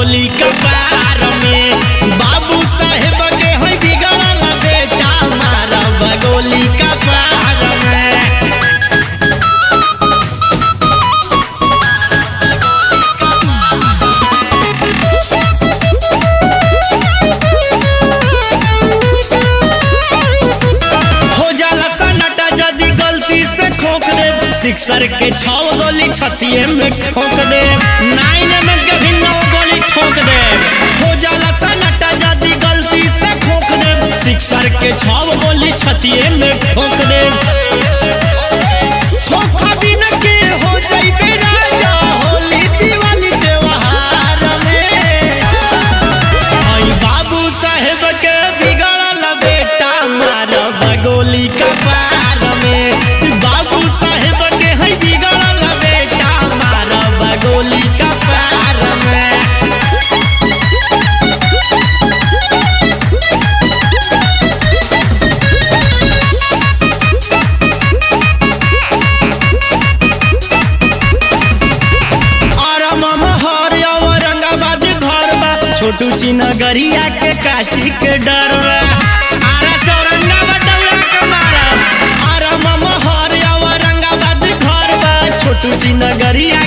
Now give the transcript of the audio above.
गोली कपार में बाबू साहेब के है बिगड़ल बेटा मारब गोली कपार में हो जाला सन्नाटा यदि गलती से खोक दे सिक्सर के छौ गोली छतिए में ठोक दे नाइन में कभी नौ गोली ठोक दे हो जाला सन्नाटा यदि गलती से खोक दे सिक्सर के छौ गोली छतिए में ठोक दे धोखा बिना के हो जाइबे राजा होली दिवाली त्योहार में आई बाबू साहेब के बिगड़ल बेटा मारब गोली कपार में बाबू साहेब के है बिगड़ल बेटा मारब गोली कपार में आराम हर औरंगाबाद घर बा छोटू चिनगरिया के काशी के डर बा आरा से औरंगाबाद दौड़ा के मारब आराम हर औरंगाबाद घर बा छोटू चिनगरिया